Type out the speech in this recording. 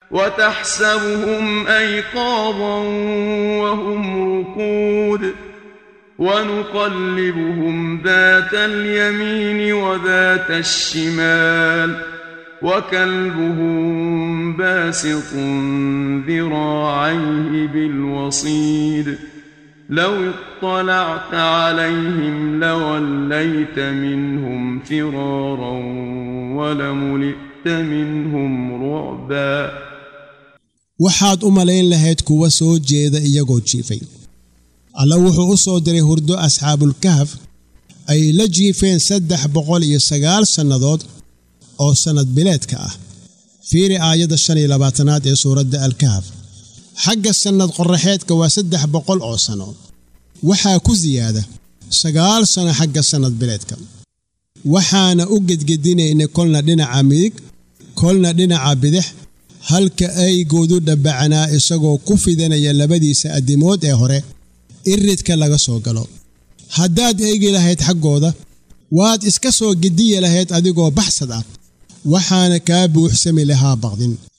وتحسبهم أيقاظا وهم رقود ونقلبهم ذات اليمين وذات الشمال وكلبهم باسط ذراعيه بالوصيد لو اطلعت عليهم لوليت منهم فرارا ولملئت منهم رعبا waxaad u malayn lahayd kuwa soo jeeda iyagoo jiifay alla wuxuu u soo diray hurdo asxaabulkahaf ay la jiifeen saddex boqol iyo sagaal sannadood oo sannad bileedka ah fiiri aayadda shan iyo labaatanaad ee suuradda alkahaf xagga sannad qorraxeedka waa saddex boqol oo sanno waxaa ku siyaada sagaal sanno xagga sannad bileedka waxaana u gedgedinaynay kolna dhinaca midig kolna dhinaca bidix halka aygoodu dhabbacanaa isagoo ku fidanaya labadiisa addimood ee hore iridka laga soo galo haddaad eegi lahayd xaggooda waad iska soo gediyi lahayd adigoo baxsad ah waxaana kaa buuxsami lahaa baqdin